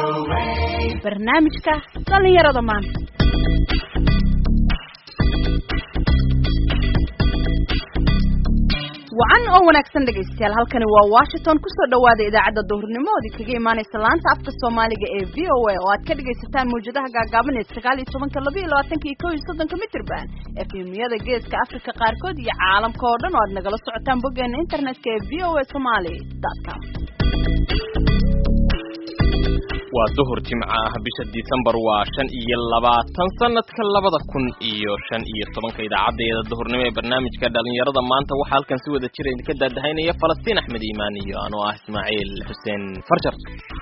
barnaamijka dhallinyarada maanta wacan oo wanaagsan dhegaystayaal halkani waa washington kusoo dhawaada idaacadda duhurnimaoodii kaga imaanaysa laanta afka soomaaliga ee v o a oo aad ka dhagaysataan mawjadaha gaagaaban ee sagaal iyo tobanka laba iyo labaatanka iyo kow iyo soddonka mitrban efemiyada geeska africa qaarkood iyo caalamka oo dhan oo aad nagala socotaan boggeena internetka ee v o a somaly com waa duhur jimco ah bisha disembar waa shan iyo labaatan sanadka labada kun iyo shan iyo tobanka idaacadeeda duhurnimo ee barnaamijka dhalinyarada maanta waxaa halkan si wada jira idinka daadahaynaya falastiin axmed iimaan iyo anoo ah ismaaciil xuseen farjar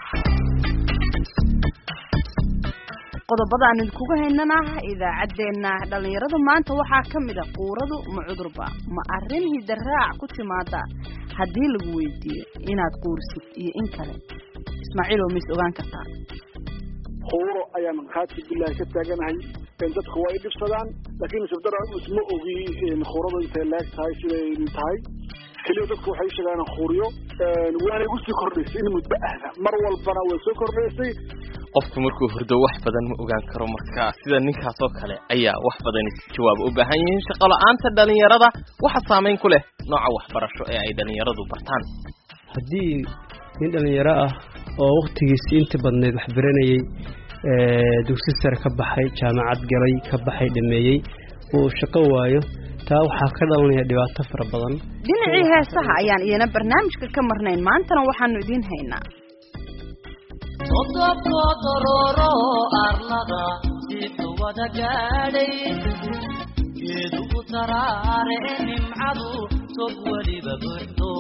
qodobada aan idinkugu haynana idaacaddeenna dhalinyarada maanta waxaa ka mid a quuradu ma cudurba ma arrin hidaraac ku timaada haddii lagu weydiiyo inaad quurisid iyo in kale ismaaciil oo mis ogaan kartaa quuro ayaan khaati bilahi ka taaganahay dadku waa i dhibsadaan laakiin isbdara isma ogi quuradu intay leeg tahay siday tahay keliya dadku waxay u sheegaan quuriyo waana igu sii kordhaysay in muddo ahda mar walbana way soo kordhaysay qofku markuu hurdo wax badan ma ogaan karo marka sida ninkaas oo kale ayaa wax badan jawaab u baahan yihiin shaqo la-aanta dhalinyarada waxa saameyn ku leh nooca waxbarasho ee ay dhalinyaradu bartaan haddii nin dhalinyaro ah oo wakhtigiisii inta badneyd wax baranayey dugsi sare ka baxay jaamacad galay ka baxay dhameeyey uu shaqo waayo taa waxaa ka dhalanaya dhibaato fara badan dhinacii heesaha ayaan iyana barnaamijka ka marnayn maantana waxaanu idiin haynaa odobkoodororo arlada sidu wada gaadhay geedugu taraare nimcadu tog weliba buuxdo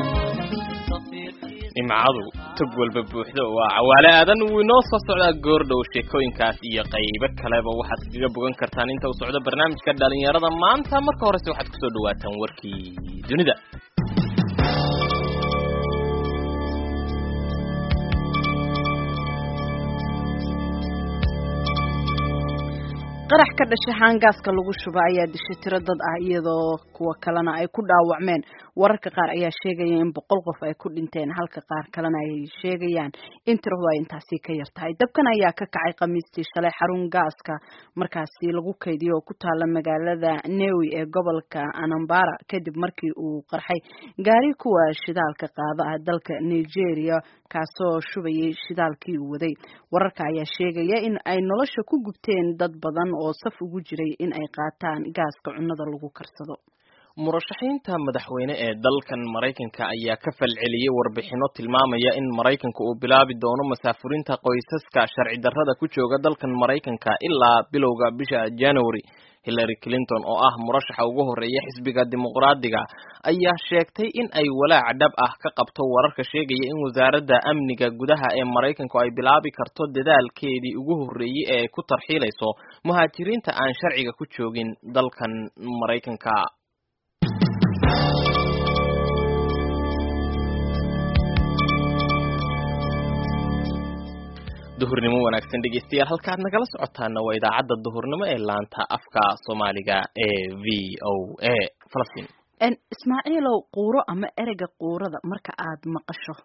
nimcadu tog walba buuxdo waa cawaale aadan wuu inoo soo socdaa goordhow sheekooyinkaas iyo qaybo kaleba waxaad kaga bogan kartaan inta uu socdo barnaamijka dhalinyarada maanta marka horese waxaad kusoo dhawaataan warkii dunida qarax ka dhashay haangaaska lagu shuba ayaa dishay tiro dad ah iyadoo kuwa kalena ay ku dhaawacmeen wararka qaar ayaa sheegaya in boqol qof ay ku dhinteen halka qaar kalena ay sheegayaan in tiradu ay intaasi ka yar tahay dabkan ayaa ka kacay khamiistii shalay xarun gaaska markaasi lagu kaydiyo oo ku taala magaalada newi ee gobolka anambara kadib markii uu qarxay gaari kuwa shidaalka qaada ah dalka nigeria kaasoo shubayay shidaalkii uu waday wararka ayaa sheegaya in ay nolosha ku gubteen dad badan oo saf ugu jiray in ay qaataan gaaska cunnada lagu karsado murashaxiinta madaxweyne ee dalkan maraykanka ayaa ka falceliyey warbixino tilmaamaya in maraykanka uu bilaabi doono masaafurinta qoysaska sharci darrada ku jooga dalkan maraykanka ilaa bilowga bisha january hillary clinton oo ah murashaxa ugu horeeya xisbiga dimuqraadiga ayaa sheegtay in ay walaac dhab ah ka qabto wararka sheegaya in wasaaradda amniga gudaha ee maraykanku ay bilaabi karto dadaalkeedii ugu horreeyey ee ku tarxiilayso muhaajiriinta aan sharciga ku joogin dalkan maraykanka duhurnimo wanaagsan dhegeystayaal halkaad nagala socotaana waa idaacadda duhurnimo ee laanta afka soomaaliga ee v o a falastiin ismaaciilow quuro ama ereyga quurada marka aad maqasho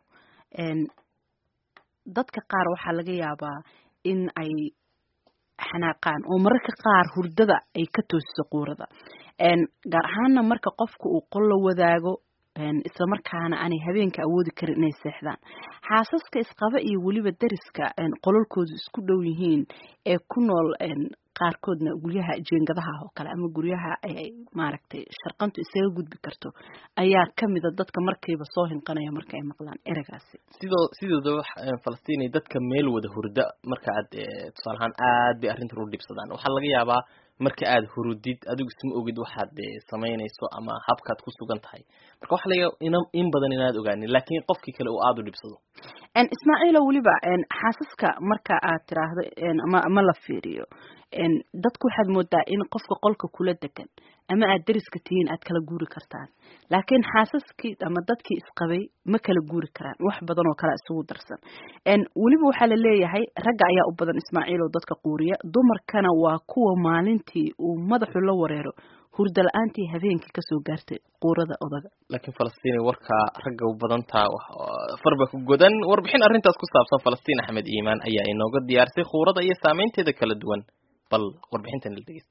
dadka qaar waxaa laga yaabaa in ay xanaaqaan oo mararka qaar hurdada ay ka toosiso quurada gaar ahaana marka qofka uu qol la wadaago isla markaana aanay habeenka awoodi karin inay seexdaan xaasaska isqaba iyo weliba dariska qololkoodu isku dhow yihiin ee ku nool qaarkoodna guryaha jeengadaha oo kale ama guryaha maaragtay sharqantu isaga gudbi karto ayaa kamida dadka markiiba soo hinqanaya marka ay maqlaan ereygaasi sidoo sidoodaba falastiin dadka meel wada hurda marka aad tusaale ahaan aad bay arrintan u dhibsadaan waxaa laga yaabaa marka aad hurudid adigu isma ogid waxaad samaynayso ama habkaad ku sugan tahay marka waxa laga in badan inaad ogaanin laakiin qofkii kale uu aada u dhibsado ismaaciilo weliba xaasaska marka aad tiraahdo ama ama la fiiriyo dadku waxaad moodaa in qofka qolka kula degan ama aad dariska tihiin aad kala guuri kartaan laakiin xaasaskii ama dadkii isqabay ma kala guuri karaan wax badan oo kale isugu darsan weliba waxaa la leeyahay ragga ayaa u badan ismaaciil oo dadka quuriya dumarkana waa kuwa maalintii uu madaxu la wareero hurda la-aantii habeenkii kasoo gaartay quurada odaga laakiin falastiin warkaa ragga u badantaa farba ku godan warbixin arrintaas ku saabsan falastiin axmed iimaan ayaa inooga diyaarisay khuurada iyo saameynteeda kala duwan bal warbixintan la dhegeysta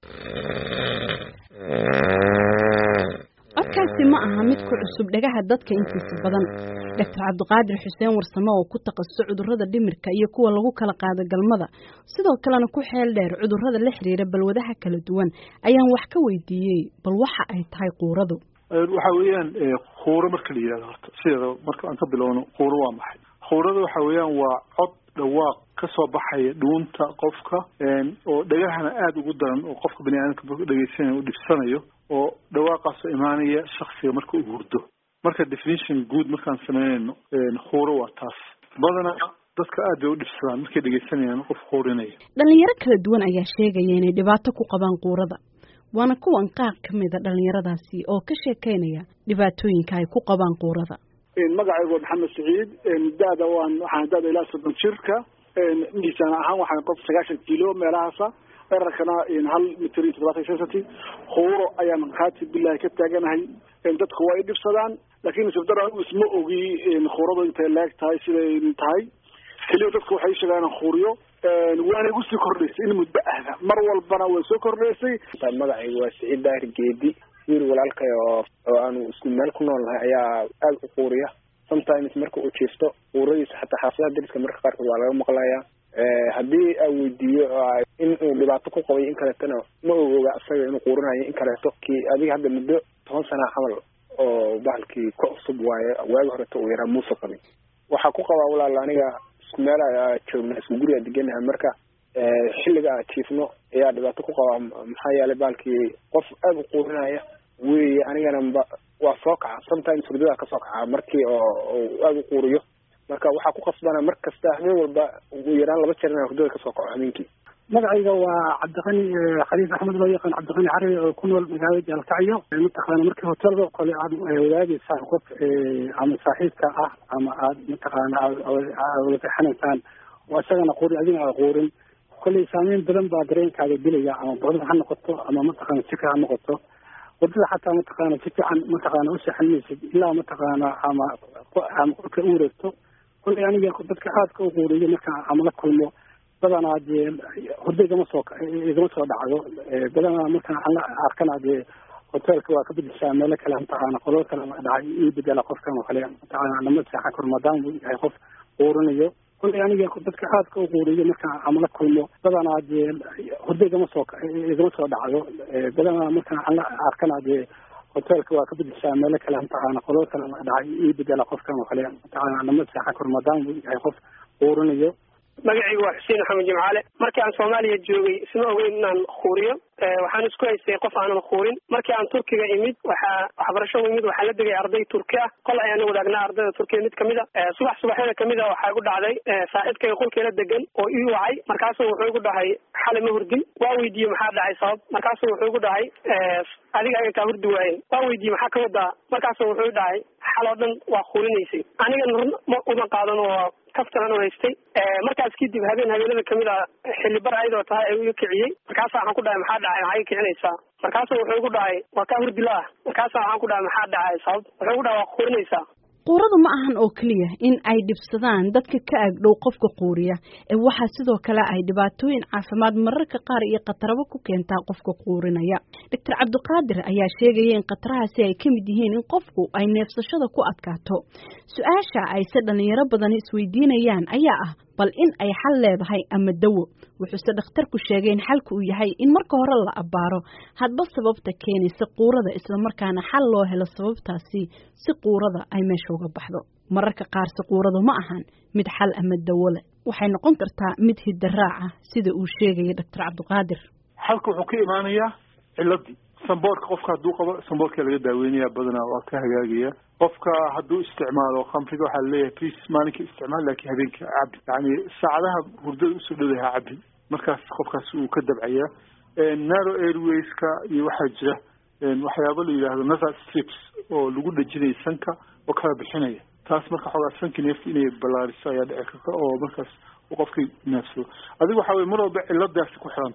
codkaasi ma aha mid ku cusub dhagaha dadka intiisa badan doctor cabdiqaadir xuseen warsame oo ku takhasusay cudurrada dhimirka iyo kuwa lagu kala qaado galmada sidoo kalena ku xeel dheer cudurrada la xiriira balwadaha kala duwan ayaan wax ka weydiiyey bal waxa ay tahay quuradu waxa weeyaan khuuro marka la yidhahdo horta sideeda marka aan ka bilowno khuuro waa maxay khuurada waxa weeyaan waa cod dhawaaq kasoo baxaya dhuunta qofka oo dhagahana aada ugu daran oo qofka bani aadamka dhegeysanaya u dhibsanayo oo dhawaaqaasoo imaanaya shaksiga marka uu hurdo marka definition guud markaan sameynayno khuuro waa taas badanaa dadka aad bay u dhibsadaan markay dhegeysanayaan qof khuurinaya dhalinyaro kala duwan ayaa sheegaya inay dhibaato ku qabaan quurada waana kuwan qaar ka mida dhalinyaradaasi oo ka sheekeynaya dhibaatooyinka ay ku qabaan quurada magacaygu waa maxamed saciid da-da waan waxaan da-da ilaa soddon jirka miisaan ahaan waxaan qof sagaashan kilo meelahaasa dherarkana hal mitir iyo toddobaatan iyo shan senti khuuro ayaan khaati bilahi ka taaganahay dadku waa i dhibsadaan laakiin sibdara isma ogi khuuradu intay leeg tahay siday tahay keliya dadku waxay sheegaan khuuriyo waana igu sii kordhaysay in muddo ahda mar walbana way soo kordhaysay magacaygu waa siciid daahir geedi wiil walaalkay oo oo aanu isku meel ku nool nahay ayaa aada u quuriya sometimes marka uu jiifto quuradiisa xataa xaafadaha dariska marka qaarkood waa laga maqlayaa haddii aa weydiiyo in uu dhibaato ku qabay in kaleetona ma og oga isaga inuu quurinayo in kaleeto kii adiga hadda muddo toban sana camal oo bahalkii ka cusub waaye waagi horeto uu yaraa muuse qabay waxaa ku qabaa walaal aniga isku meel joogna isku guriga deganaha marka xilliga a jiifno ayaa dhibaato ku qabaa maxaa yeelay bahalkii qof aada u quurinaya weye anigana ba waa soo kaca sometimes hurdada kasoo kaca markii oo aada u quuriyo marka waxaa ku qasbana mar kasta habeen walba ugu yaraan laba jeer inaan hurdada kasoo kaco habeenkii magacayga waa cabdiqani khaliif axmed loo yaqaan cabdiqani carabi oo ku nool magaalada jaalkacyo mataqaana markii hotelda kole aad wadaagaysaan qof ama saaxiibka ah ama aad mataqaana wada fexanaysaan oo isagana quuri adigana aad quurin kolley saameyn badan baa dareenkaaga dilaya ama boqdada ha noqoto ama mataqaana sika ha noqoto wadada xataa mataqaana si fiican mataqaana u seexanaysid ilaa mataqaana ama ama kolka u wareegto kolley aniga dadka aadka u quuriyo markaan ama la kulmo badanaa dee hurdo igama soo igama soo dhacdo badanaa markaan aan la arkana dee hotelka waa ka bedeshaa meelo kale mataqaana qolal kale dhacay ii bedela qofkan oo kale mataqaana lama seexan karo maadaama uu yahay qof quurinayo kolley aniga dadka aadka u quuriyo markaan ama la kulmo badanaa dee hurdo igama soo igama soo dhacdo badanaa markaan aan la arkana dee hotelka waa ka bedeshaa meelo kale mataqaana qolal kale dhacay ii bedela qofkan oo kale mataqaana lama seexan karo maadaama uu yahay qof quurinayo magacaygu waa xuseen maxamed jimcaale markii aan soomaaliya joogay isma ogeyn inaan khuuriyo waxaan isku haystay qof aanan khuurin markii aan turkiga imid waxaa waxbarasho imid waxaa la degay arday turki ah kol ayaan wadaagnaa ardayda turkiya mid kamid a subax subaxyada kamid a waxaa igu dhacday saaxiibkayga qolkeela degan oo ii wacay markaasuu wuxuu igu dhahay xalay ma hurdin waa weydiiyey maxaa dhacay sabab markaasuu wuxuu igu dhahay adiga ayan kaa hurdi waayen waa weydiiyey maxaa ka wadaa markaasuu wuxuu i dhahay xal oo dhan waa khuurinaysay anigana run ma uma qaadan oo kaftaran u haystay markaas kadib habeen habeenada kamid a xilli bar ayadoo tahay ayuu iga kiciyey markaasa waxaan ku dhahay maxaa dhacay maxaa iga kicinaysaa markaasu wuxuu igu dhahay waa kaa hurdi la-ah markaasa waxaan ku dhahay maxaa dhacay sabab wuxuu igu dhahay waa quurinaysaa quuradu ma ahan oo keliya in ay dhibsadaan dadka ka agdhow qofka quuriya ee waxaa sidoo kale ay dhibaatooyin caafimaad mararka qaar iyo khatarabo ku keentaa qofka quurinaya doctor cabdiqaadir ayaa sheegaya in khatarahaasi ay ka mid yihiin in qofku ay neefsashada ku adkaato su-aasha ayse dhalinyaro badan isweydiinayaan ayaa ah bal in ay xal leedahay ama dawo wuxuuse dhakhtarku sheegay in xalka uu yahay in marka hore la abbaaro hadba sababta keenaysa quurada islamarkaana xal loo helo sababtaasi si quurada ay meesha uga baxdo mararka qaarse quuradu ma ahan mid xal ama dawo leh waxay noqon kartaa mid hidaraac ah sida uu sheegaya doctor cabdiqaadir xalka wuxuu ka imaanayaa ciladii samboorka qofka hadduu qabo samboorka laga daaweynaya badanaa waa ka hagaagaya qofka hadduu isticmaalo khamriga waxaa laleeyahay please maalinka isticmaal laakiin habeenka cabi yani saacadaha hurdada usoo dhowdaha cabi markaas qofkaas uu ka dabcaya narrow airwayska iyo waxaa jira waxyaabo la yidhaahdo nasal strips oo lagu dhejinaya sanka oo kala bixinaya taas marka xoogaa sanka neefta inay ballaariso ayaa dhici karta oo markaas uu qofkii neefsado adiga waxa weye mar walba ciladaasi ku xiran tahay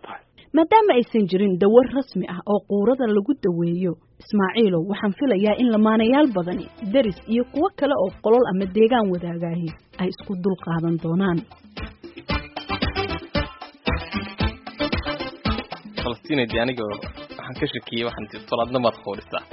maadaama aysan jirin dawar rasmi ah oo quurada lagu daweeyo ismaaciilow waxaan filayaa in lamaanayaal badani deris iyo kuwo kale oo qolol ama deegaan wadaagaahi ay isku dul qaadan doonaan falastinadi aniga waxaan ka shakiyey waxaan tii tolaadna maad qoorisaa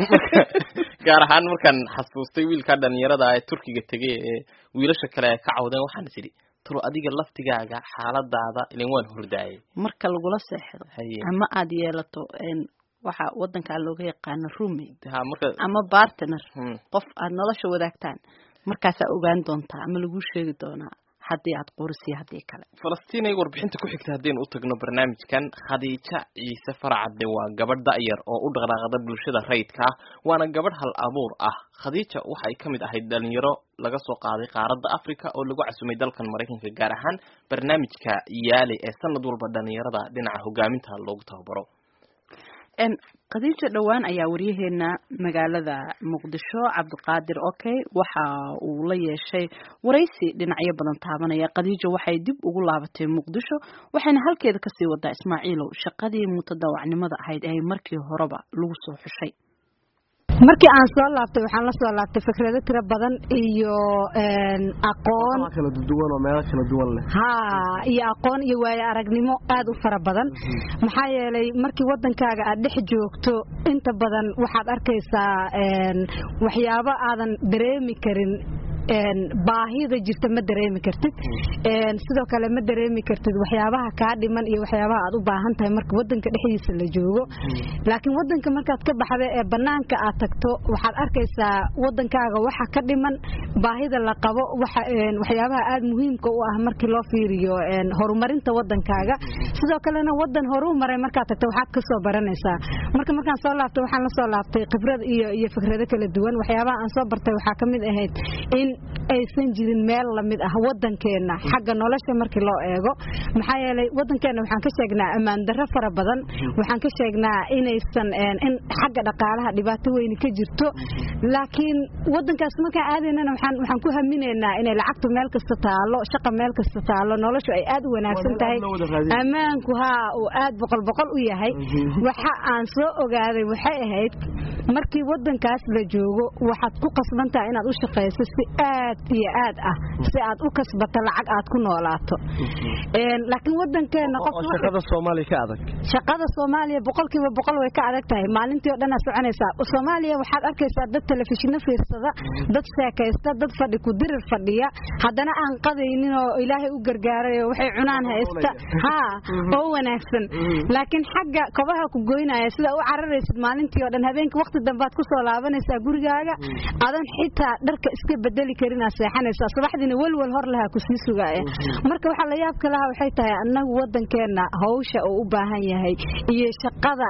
gaar ahaan markaan xasuustay wiilkaa dhalinyarada ee turkiga tegay ee wiilasha kale ay ka cawdeen waxaan is idhi talo adiga laftigaaga xaaladaada ilan waan hordaayay marka lagula seexdo haye ama aada yeelato waxa wadankaa looga yaqaano roommate ha marka ama bartner hmm. qof aada nolosha wadaagtaan markaasaa ogaan doontaa ama lagu sheegi doonaa haddii aad qorisiyo haddii kale falastiin ay warbixinta ku xigta haddaynu u tagno barnaamijkan khadiija ciise faracadde waa gabadh da'yar oo u dhaqdhaaqda bulshada rayidka ah waana gabadh hal abuur ah khadiija waxa ay ka mid ahayd dhalinyaro laga soo qaaday qaaradda africa oo lagu casumay dalkan maraykanka gaar ahaan barnaamijka yaali ee sanad walba dhalinyarada dhinaca hogaaminta loogu tababaro n khadiija dhowaan ayaa waryaheena magaalada muqdisho cabdiqaadir okay waxa uu la yeeshay waraysi dhinacyo badan taabanaya khadiija waxay dib ugu laabatay muqdisho waxayna halkeeda kasii wadaa ismaaciilow shaqadii mutadawacnimada ahayd ee markii horeba lagu soo xushay markii aan soo laabtay waxaan la soo laabtay fikrado tiro badan iyo aqoon kala duwan oo meelo kala duwan leh ha iyo aqoon iyo waayo aragnimo aad u fara badan maxaa yeelay markii wadankaaga aad dhex joogto inta badan waxaad arkaysaa waxyaabo aadan dareemi karin baahida jirta ma dareemi kartid sidoo kale ma dareemi kartid waxyaabaha kaa dhiman iyo waxyaabaha aad u baahan tahay marka wadanka dhexdiisa la joogo laakiin wadanka markaad ka baxda ee banaanka aad tagto waxaad arkaysaa wadankaaga waxa ka dhiman baahida la qabo waxyaabaha aad muhiimka u ah markii loo fiiriyo horumarinta wadankaaga sidoo kalena wadan horu maray markaad tagto waxaad ka soo baranaysaa marka markaan soo laabtay waxaan la soo laabtay khibrad iyo iyo fikrado kala duwan waxyaabaha aan soo bartay waxaa ka mid ahayd in aysan jirin meel lamid ah wadankeena xagga nolosha markii loo eego maxaa yeelay wadankeena waxaan ka sheegnaa ammaan darro fara badan waxaan ka sheegnaa inaysan in xagga dhaqaalaha dhibaato weyni ka jirto laakiin wadankaas markaan aadaynana waxaan waxaan ku haminaynaa inay lacagtu meel kasta taalo shaqa meel kasta taalo noloshu ay aad u wanaagsan tahay ammaanku haa uu aad boqol boqol u yahay waxa aan soo ogaaday waxay ahayd markii wadankaas la joogo waxaad ku qasban tahay inaad u shaqayso si aad iyo aad ah si aad u kasbato lacag aad ku noolaato laakiin wadankeena shaqada soomaaliya ka adag shaqada soomaaliya boqolkiiba boqol way ka adag tahay maalintii oo dhan aad soconaysaa soomaaliya waxaad arkaysaa dad telefishino fiirsada dad sheekaysta dad fadhi ku dirir fadhiya haddana aan qadaynin oo ilaahay u gargaaray oo waxay cunaan haysta haa oo wanaagsan laakiin xagga kobaha ku goynaya sida u cararaysid maalintii oo dhan habeenkii waqti dambaad ku soo laabanaysaa gurigaaga adan xitaa dharka iska bedeli karin aad seexanaysaa subaxdiina welwel hor lahaa ku sii sugaaya marka waxaa la yaabka lahaa waxay tahay annagu wadankeena hawsha uu u baahan yahay iyo shaqada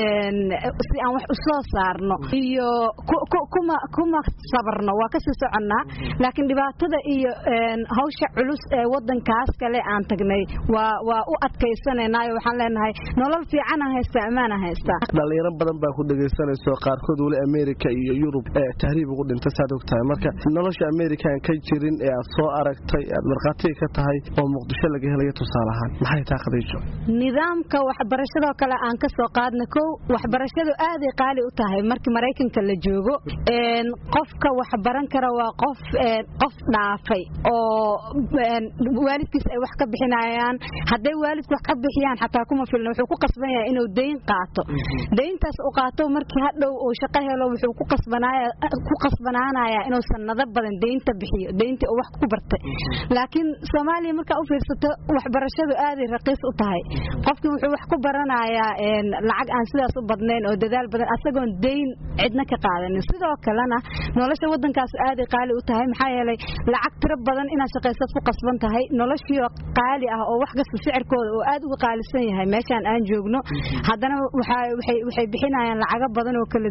si aan wax u soo saarno iyo kuma kuma sabarno waa kasii soconnaa laakiin dhibaatada iyo hawsha culus ee wadankaas kale aan tagnay waa waa u adkaysanaynayo waxaan leenahay nolol fiicanaan haystaa ammaanaan haystaa dhalinyaro badan baa ku dhegaysanayso qaarkood weli america iyo yurub ee tahriib ugu dhintay saad og tahay marka nolosha america aan ka jirin ee aad soo aragtay aad markhaatiga ka tahay oo muqdisho laga helayo tusaale ahaan maxay taa khadiijo nidaamka waxbarashadoo kale aan ka soo qaadna kow waxbarashadu aaday qaali u tahay markii maraykanka la joogo qofka waxbaran kara waa qof qof dhaafay oo waalidkiis ay wax ka bixinayaan hadday waalidku wax ka bixiyaan xataa kuma filna wuxuu ku qasban yahay inuu dayn qaato dayntaas u qaato markii hadhow uu shaqo helo wuxuu ku qasbanaaya ku qasbanaanaya inuu sanado badan daynta bixiyo dayntii uu wax ku bartay laakiin Soomaaliya marka u fiirsato waxbarashadu aaday raqiis u tahay qofkii wuxuu wax ku baranayaa lacag aan sidaas u badnayn oo dadaal badan asagoon dayn cidna ka qaadanin sidoo kalena nolosha wadankaas aaday qaali u tahay maxaa yeelay lacag tiro badan inaad shaqaysad ku qasban tahay noloshiioo qaali ah oo wax kasta sicirkooda oo aad uga qaalisan yahay meeshaan aan joogno haddana waxay waxay bixinayaan lacago badan oo kala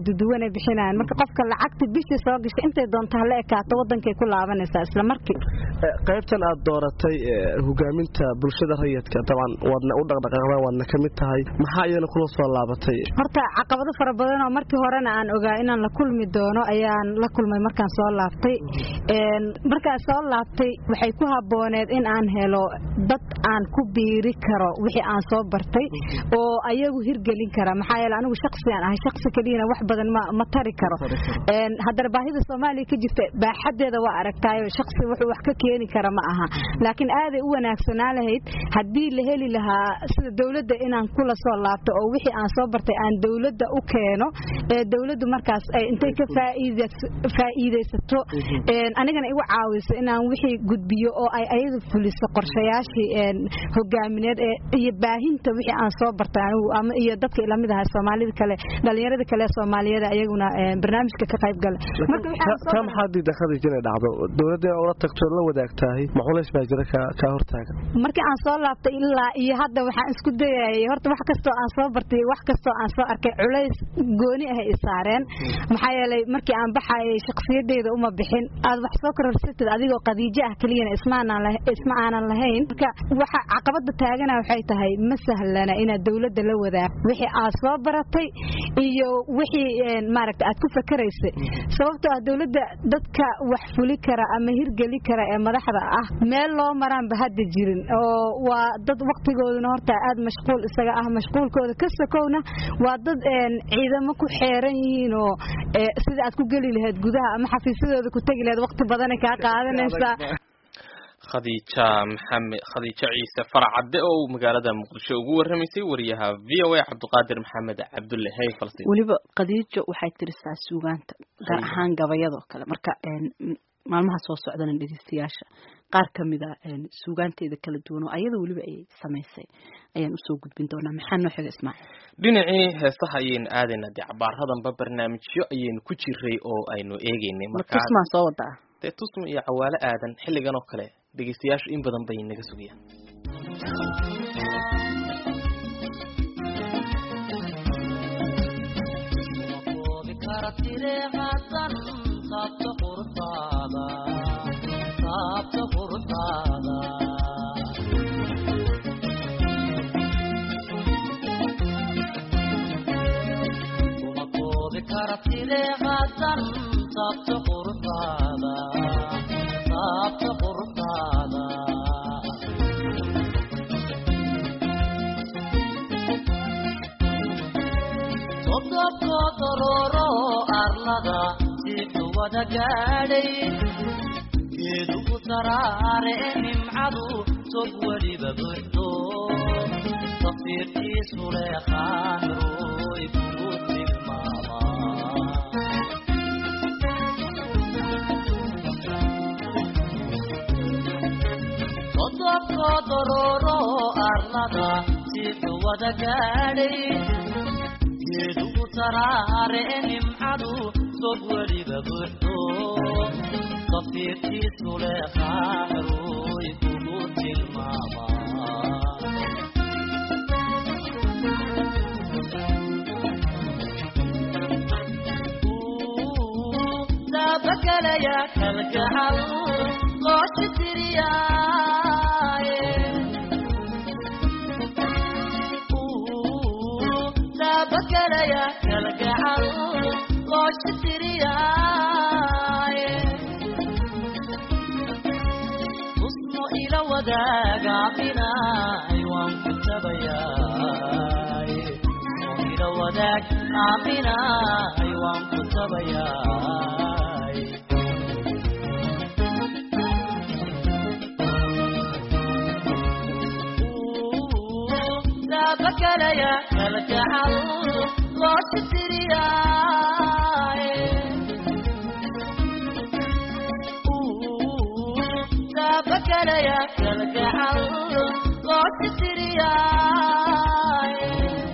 duduwan ay bixinayaan marka qofka lacagta bishii soo gashay intay doonto hala ekaato wadankay ku laabanaysaa isla markii qaybtan aad dooratay hogaaminta bulshada rayidka dabcan waadna u dhaqdhaqaaqdaan waadna ka mid tahay maxaa iyana kula soo laabatay horta caqabado fara badan oo markii horena aan ogaa inaan la kulmi doono ayaan la kulmay markaan soo laabtay markaan soo laabtay waxay ku habooneed in aan helo dad aan ku biiri karo wixii aan soo bartay oo ayagu hirgelin kara maxaa yeele anigu shaksiyan ahay shaksi keliyana wax badan ma ma tari karo haddana baahida soomaaliya ka jirta baaxadeeda waa aragtaayo shaksi wuxuu wax ka keeni kara ma aha laakiin aaday u wanaagsanaa lahayd haddii la heli lahaa sida dowladda inaan kula soo laabto oo wixii aan soo bartay aan dowladda u keeno ee dowladdu markaas ay intay ka faa'iidaysato anigana igu caawiso inaan wixii gudbiyo oo ay ayadu fuliso qorshayaashii hogaamineed iyo baahinta wixii aan soo bartay anigu ama iyo dadka ilamid ahaa soomaalida kale dhalinyarada kale soomaaliyeed ayaguna barnaamijka ka qayb gala taa maxaa diidan khadiij inay dhacdo dowladda inaa ula tagto la wadaagtahay ma culays baa jira kaa hortaagan markii aan soo laabtay ilaa iyo hadda waxaan isku dayayay horta wax kastoo aan soo bartay wax kastoo aan soo arkay culays gooni ah i saareen maxaa yeelay markii aan baxayay shakhsiyadeyda uma bixin aad wax soo kororsatid adigoo qadiijo ah keliyana isma aanan lahayn marka waxa caqabada taagana waxay tahay ma sahlana inaad dowladda la wadaag wixii aad soo baratay iyo wixii maaragta aad ku fakaraysay sababtoo ah dowladda dadka wax fuli kara ama hirgeli kara ee madaxda ah meel loo maraanba hadda jirin oo waa dad waqtigooduna horta aad mashquul isaga ah mashquulkooda ka sokowna waa dad ciidamo ku xeeran yihiin oo sida aad ku geli lahayd gudaha ama xafiisyadooda ku tegi lahayd waqti badanay kaa qaadanaysaa khadiija maxamed khadiijo ciise farcadde oo magaalada muqdisho ugu warramaysay wariyaha v o a cabdiqaadir maxamed cabdulle hey falsin weliba khadiijo waxay tirisaa suugaanta gaar ahaan gabayadoo kale marka maalmaha soo socdana dhegeystayaasha qaar ka mid a suugaanteeda kala duwan oo ayada weliba ay samaysay ayaan usoo gudbin doonaa maxaa noo xiga ismaaciil dhinacii heesaha ayaynu aadaynaa dee cabaaradanba barnaamijyo ayaynu ku jiray oo aynu eegeynay martusmaa soo wadaa dee tusma iyo cawaalo aadan xilligan oo kale dhegeystayaashu in badan bay naga sugayaan geedugu saraare nimcadu tog weliba buxdo safiirkiisu leeqaanroy kugu tilmaama sodobko dororo arlada sixu wada gaadhay geedugu saraare nimcadu tog weliba buxdo safiirkiisu leeqaanroy kugu tilmaama daabakalaya kalgacal qooshi tiriyaaye daabakalaya kalgacal qooshi tiriyaaye ila wadaagaabinaay waan ku tabayaay ila wadaag aaminaay waan ku tabayaay daabakalaya kalgacal loosi tiriyaay daabakalaya kalgacal loosi tiriyaay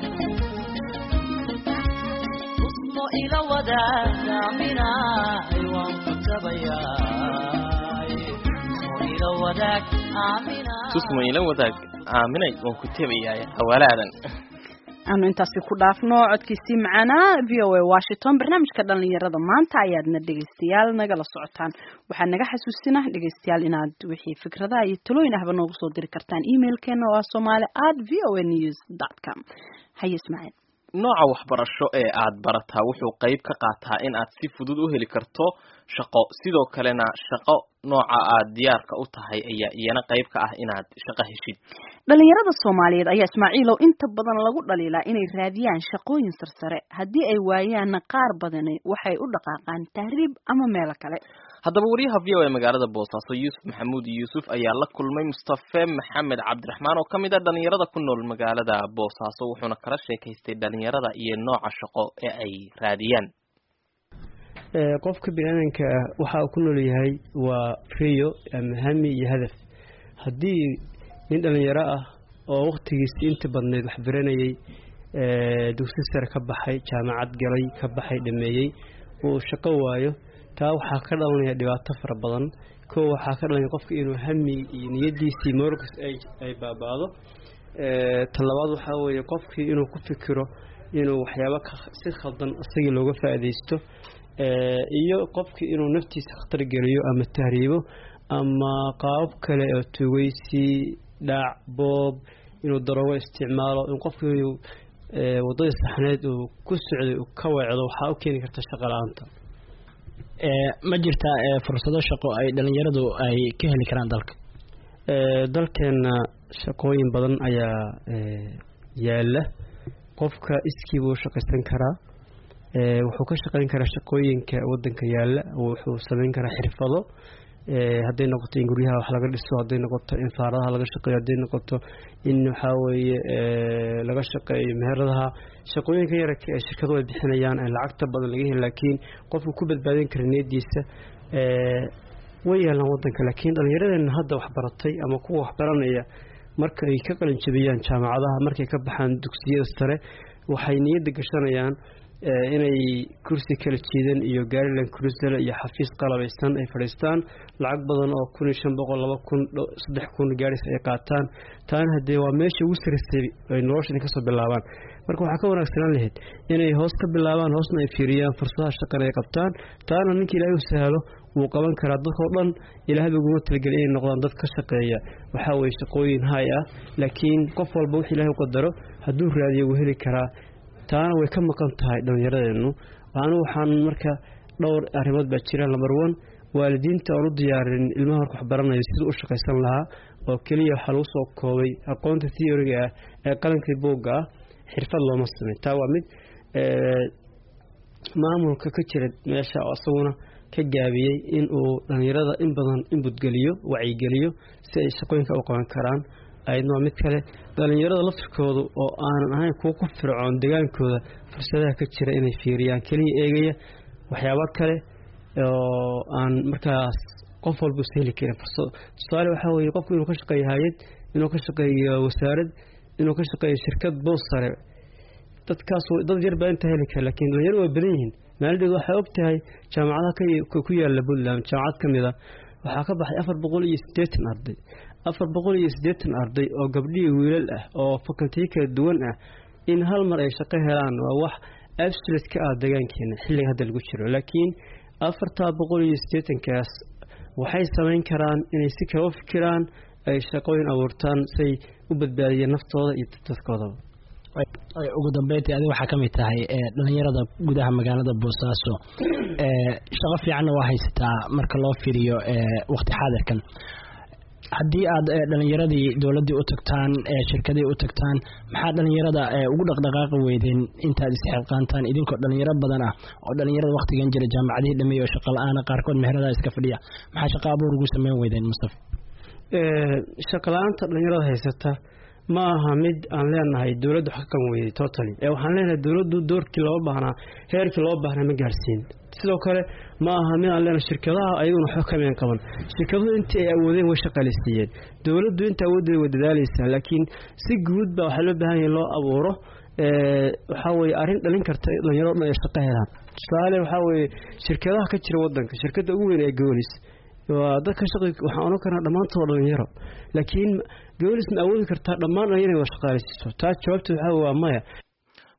usmo ila wadaagaaminaay waan ku tabayaay usmo ila wadaag aaminaay tusmo ila wadaag aaminay waan ku tebayaay hawaalaadan aanu intaasi ku dhaafno codkiisii macaanaa v o a washington barnaamijka dhalinyarada maanta ayaadna dhegeystayaal nagala socotaan waxaa naga xasuusina dhegeystayaal inaad wixii fikradaha iyo talooyin ahba noogu soo diri kartaan emailkeena oo ah somali at v o a news dot com haye ismaaciil nooca waxbarasho ee aad barataa wuxuu qayb ka qaataa in aad si fudud u heli karto shaqo sidoo kalena shaqo nooca aad diyaarka u tahay ayaa iyana qayb ka ah inaad shaqo heshid dhalinyarada soomaaliyeed ayaa ismaaciilow inta badan lagu dhaliilaa inay raadiyaan shaqooyin sarsare haddii ay waayaanna qaar badani waxay u dhaqaaqaan tahriib ama meelo kale haddaba wariyaha v o a magaalada boosaaso yuusuf maxamuud yuusuf ayaa la kulmay mustafe maxamed cabdiraxmaan oo kamid a dhalinyarada ku nool magaalada boosaaso wuxuuna kala sheekaystay dhalinyarada iyo nooca shaqo ee ay raadiyaan qofka biniaadanka ah waxa uu ku nool yahay waa riyo ama hami iyo hadaf haddii nin dhalinyaro ah oo waktigiisi inta badneyd wax baranayay dugsi sare ka baxay jaamacad galay ka baxay dhameeyey uu shaqo waayo taa waxaa ka dhalanaya dhibaato fara badan kow waxaa ka dhalanaya qofka inuu hami iyo niyadiisii morals ay baabaado talabaad waxaa weeye qofkii inuu ku fikiro inuu waxyaabo si khaldan isagii looga faa'iidaysto iyo qofkii inuu naftiisa khatar geliyo ama tahriibo ama qaabab kale oo tugeysi dhaac boob inuu daroogo isticmaalo in qofkii wadadii saxneed uu ku socday uu ka weecdo waxaa u keeni karta shaqo la-aanta ma jirtaa fursado shaqo ay dhalinyaradu ay ka heli karaan dalka dalkeenna shaqooyin badan ayaa yaala qofka iskii buu shaqaysan karaa wuxuu ka shaqayn karaa shaqooyinka wadanka yaala wuxuu samayn karaa xirfado hadday noqoto in guryaha wax laga dhiso hadday noqoto in faaradaha laga shaqeeyo hadday noqoto in waxaa weeye laga shaqeeyo meheradaha shaqooyinka yararka ee shirkadu ay bixinayaan aan lacagta badan laga heli laakiin qofku ku badbaadin kara niyadiisa way yaalaan wadanka laakiin dhallinyaradeena hadda waxbaratay ama kuwa waxbaranaya marka ay ka qalin jabiyaan jaamacadaha markay ka baxaan dugsiyada sare waxay niyadda gashanayaan inay kursi kala jiidan iyo gaarilan cruisel iyo xafiis qalabaysan ay fadhiistaan lacag badan oo kun iyo shan boqol laba kun saddex kun gaaris ay qaataan taana haddee waa meesha ugu sarisay ay noloshan kasoo bilaabaan marka waxaa ka wanaagsanaan lahayd inay hoos ka bilaabaan hoosna ay fiiriyaan fursadaha shaqana ay qabtaan taana ninka ilaahay u sahlo wuu qaban karaa dadkao dhan ilaahba uguma talagelin inay noqdaan dad ka shaqeeya waxaa weye shaqooyin hay ah laakiin qof walba wix ilaahay u qadaro hadduu raadiyo wuu heli karaa taana way ka maqan tahay dhallinyaradeennu anu waxaan marka dhowr arrimood baa jira lambar one waalidiinta oon u diyaarin ilmaha marka wax baranayo siduu u shaqaysan lahaa oo keliya waxaa lagu soo koobay aqoonta theoriga ah ee qalankii buugga ah xirfad looma samey taa waa mid maamulka ka jira meesha oo isaguna ka gaabiyey in uu dhallinyarada in badan inbudgeliyo wacyigeliyo si ay shaqooyinka u qaban karaan ayadna waa mid kale dhallinyarada laftirkoodu oo aanan ahayn kuwa ku fircoon degaankooda fursadaha ka jira inay fiiriyaan keliya eegaya waxyaabo kale oo aan markaas qof walba is heli karin fursado tusaale waxaa weeye qofku inuu ka shaqeeyo hay-ad inuu ka shaqeeyo wasaarad inuu ka shaqeeyo shirkad boos sare dadkaas dad yar baa intaa heli kara laakiin dhalinyaro waa badan yihiin maalidheed waxaa og tahay jaamacadaha ku yaala puntland jaamacad ka mid a waxaa ka baxay afar boqol iyo siddeetan arday afar boqol iyo siddeetan arday oo gabdhihii wiilal ah oo fakultiyo kala duwan ah in hal mar ay shaqo helaan waa wax absolute ka ah degaankeena xilliga hadda lagu jiro laakiin afartaa boqol iyo siddeetankaas waxay samayn karaan inay si kale u fikiraan ay shaqooyin abuurtaan say u badbaadiyeen naftooda iyo dadkoodaba ugu dambeyntii adi waxaa ka mid tahay dhalinyarada gudaha magaalada boosaaso shaqo fiicanna waa haysataa marka loo fiiriyo waqti xaadirkan haddii aad dhalinyaradii dowladdii u tagtaan shirkadii u tagtaan maxaa dhalinyarada ugu dhaqdhaqaaqi weydeen intaad isxilqaantaan idinkoo dhalinyaro badan ah oo dhalinyarada waqtigan jira jaamacadihii dhameeya oo shaqa la-aana qaarkood meheradaha iska fadhiya maxaa shaqa abuur ugu sameyn weydeen mustafa shaqa la-aanta dhalinyarada haysata ma aha mid aan leenahay dowladdu wax ka qaban weyday totally ee waxaan leenahay dowladdu doorkii loo baahnaa heerkii loo baahnaa ma gaarsiin sidoo kale ma aha mid aan leenahay shirkadaha ayaguna waxba kameen qaban shirkaduhu intii ay awoodeen way shaqaaleysiiyeen dowladdu inta awooddeeda way dadaaleysaa laakiin si guud baa waxaa loo baahan yahay loo abuuro waxaa weye arrin dhalin karta dhalinyaro dhan ay shaqo helaan tusaale waxaa weeye shirkadaha ka jira wadanka shirkadda ugu weyn ee goolis waa dadka shaqi waxaan oran karnaa dhammaantood dhalinyaro laakiin goolis ma awoodi kartaa dhammaan dhalinyaro waa shaqaaleysiiso taa jawaabta waxaa waa maya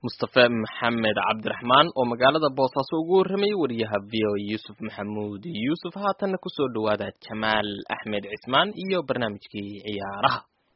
mustafe maxamed cabdiraxmaan oo magaalada boosaaso ugu warramayay wariyaha v o yuusuf maxamuud yuusuf haatanna kusoo dhawaada jamaal axmed cismaan iyo barnaamijkii ciyaaraha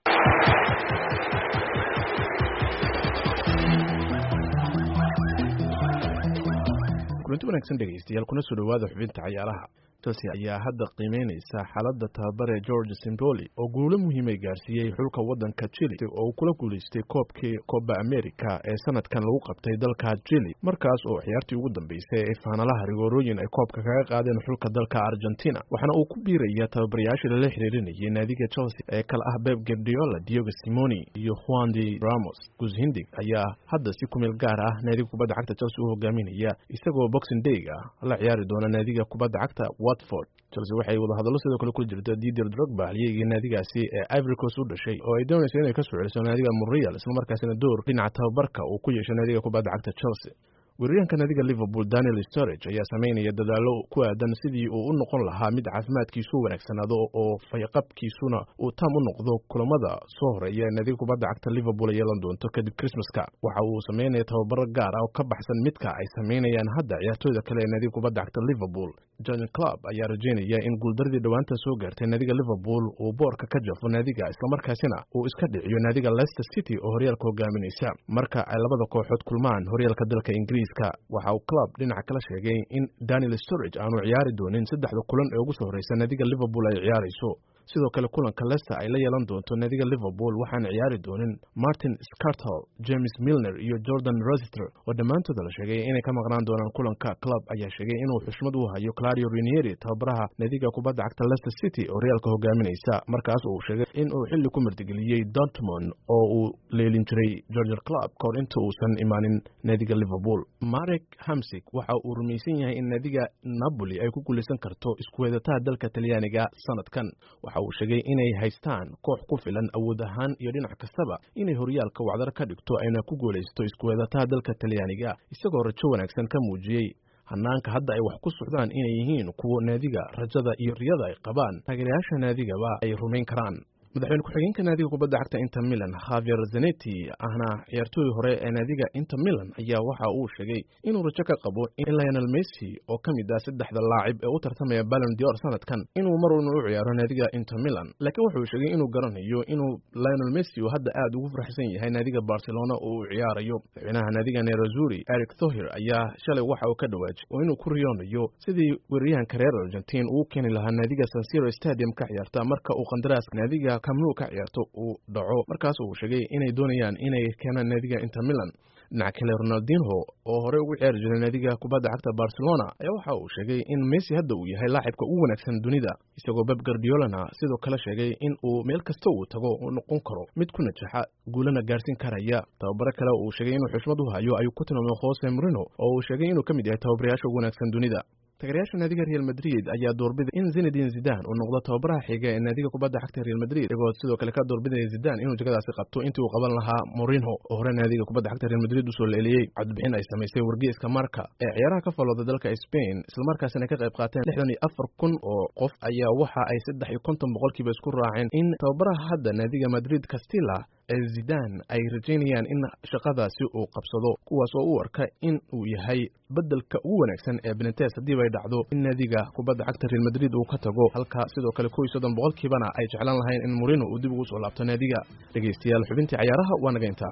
kulanti wanaagsan dhegaystayaal kuna soo dhawaada xubinta cayaaraha chelsea ayaa hadda qiimeyneysa xaaladda tababare george simboli oo guulo muhiimay gaarsiiyey xulka waddanka chile oo uu kula guulaystay koobkii coba america ee sanadkan lagu qabtay dalka chile markaas oo ciyaartii ugu dambeysay ee faanalaha rigoorooyin ay koobka kaga qaadeen xulka dalka argentina waxaana uu ku biiraya tababarayaashii lala xiriirinayay naadiga chelsea ee kale ah beb guardiola diogo simoni iyo juan de ramos gushindig ayaa hadda si kumeel gaar ah naadiga kubadda cagta chelsea u hogaaminaya isagoo boxing day ah la ciyaari doona naadiga kubadda cagta watford chelsea waxay wadahadallo sidoo kale kula jirta didier drogba halyeygii naadigaasi ee ivory coast u dhashay oo ay doonaysa inay ka soo celiso naadiga murial islamarkaasina door dhinaca tababarka uu ku yeesho naadiga kubadda cagta chelsea weeraryahanka naadiga liverpool daniel storage ayaa sameynaya dadaallo ku aadan sidii uu u noqon lahaa mid caafimaadkiisu wanaagsanaado oo fayqabkiisuna uu taam u noqdo kulamada soo horeeya naadiga kubadda cagta liverpool ay yeelan doonto kadib christmaska waxa uu sameynaya tababaro gaar ah oo ka baxsan midka ay sameynayaan hadda ciyaartooyda kale ee naadiga kubadda cagta liverpool john club ayaa rajeynaya in guuldaradii dhowaanta soo gaartay naadiga liverpool uu boorka ka jafo naadiga islamarkaasina uu iska dhiciyo naadiga leicester city oo horyaalka hogaaminaysa marka ay labada kooxood kulmaan horyaalka dalka ingiriis waxa uu club dhinaca kala sheegay in daniel storage aanu ciyaari doonin saddexda kulan ee ugu soo horeysa naadiga liverpool ay ciyaarayso sidoo kale kulanka leicester ay la yeelan doonto naadiga liverpool waxaana ciyaari doonin martin scartall james milner iyo jordan rosister oo dhammaantooda la sheegay inay ka maqnaan doonaan kulanka club ayaa sheegay inuu xushmad u hayo clario rinieri tababaraha naadiga kubadda cagta leicester city oo horyaalka hogaaminaysa markaas uu sheegay in uu xilli ku martigeliyey dortmond oo uu leelin jiray georger club kahor inta uusan imaanin naadiga liverpool marek hamsig waxa uu rumaysan yahay in naadiga napoli ay ku guulaysan karto iskuweedataha dalka talyaaniga sanadkan waxa uu sheegay inay haystaan koox ku filan awood ahaan iyo dhinac kastaba inay horyaalka wacdar ka dhigto ayna ku guulaysto iskuweedataha dalka talyaaniga isagoo rajo wanaagsan ka muujiyey hanaanka hadda ay wax ku socdaan inay yihiin kuwo naadiga rajada iyo riyada ay qabaan taageerayaasha naadigaba ay rumayn karaan madaxweyne ku-xigeenka naadiga kubadda cagta inter milan havier zaneti ahna ciyaartooy hore ee naadiga inter milan ayaa waxa uu sheegay inuu rajo ka qabo in lionel messi oo ka mid ah saddexda laacib ee u tartamaya ballon dior sanadkan inuu mar unu u ciyaaro naadiga inter milan laakiin wuxuu sheegay inuu garanayo inuu lionel messi uu hadda aad ugu farxsan yahay naadiga barcelona oo uu ciyaarayo madaxweynaha naadiga nerazuri eric thohir ayaa shalay waxa uu ka dhawaajay oo inuu ku riyoonayo sidii weeraryahanka reer argentin uu keeni lahaa naadiga sansiro stadium ka ciyaarta marka uu qandaraaska naadiga kamnu ka ciyaarto uu dhaco markaas uu sheegay inay doonayaan inay keenaan naadiga inter milan dhinaca kale ronaldinho oo horey ugu ciyaari jiray naadiga kubadda cagta barcelona ayaa waxa uu sheegay in messi hadda uu yahay laacibka ugu wanaagsan dunida isagoo beb gardiolana sidoo kale sheegay in uu meel kasta uu tago uu noqon karo mid ku najaxa guulana gaarsiin karaya tababaro kale uu sheegay inuu xushmad u hayo ayuu ku tilmaamay jose marino oo uu sheegay inuu ka mid yahay tababarayaasha ugu wanaagsan dunida taageerayaasha naadiga real madrid ayaa doorbiday in zinedin zidan uu noqdo tababaraha xiga ee naadiga kubadda cagta real madrid iyagoo sidoo kale ka doorbidaya zidan inuu jagadaasi qabto intii uu qaban lahaa morinho oo hore naadiga kubadda cagta real madrid usoo leeliyey codbixin ay samaysay wargeyska marka ee ciyaaraha ka falooda dalka spain islamarkaasina ka qayb qaateen lixdan iyo afar kun oo qof ayaa waxa ay saddex iyo konton boqolkiiba isku raaceen in tababaraha hadda naadiga madrid castilla ee zidan ay rajaynayaan in shaqadaasi uu qabsado kuwaas oo u arka in uu yahay beddelka ugu wanaagsan ee benetes haddiiba ay dhacdo in naadiga kubadda cagta real madrid uu ka tago halka sidoo kale kow iyo soddon boqolkiibana ay jeclaan lahayn in morino uu dib ugu soo laabto naadiga dhegaystayaal xubintii cayaaraha waa naga intaa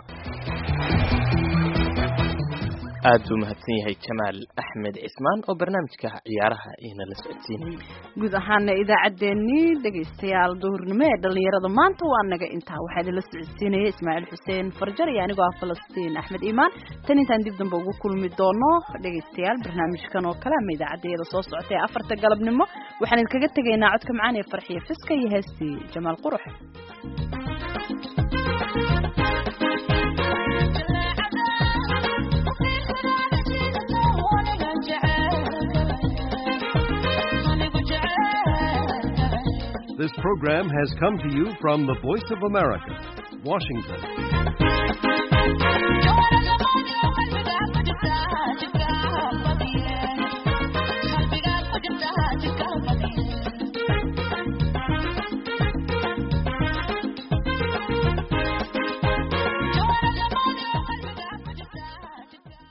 aad buu mahadsan yahay jamaal axmed cismaan oo barnaamijka ciyaaraha ina la socodsiinayay guud ahaana idaacaddeenii dhegaystayaal duhurnimo ee dhallinyarada maanta waa naga intaa waxaa idinla socodsiinaya ismaaciil xuseen farjar iyo anigoo ah falastiin axmed iimaan tan intaan dib dambe ugu kulmi doono dhegaystayaal barnaamijkan oo kale ama idaacaddayada soo socotay ee afarta galabnimo waxaan idinkaga tegaynaa codka macaan ee farxiya fiska iyo heestii jamaal qurux This program has come to you from the Voice of America, Washington.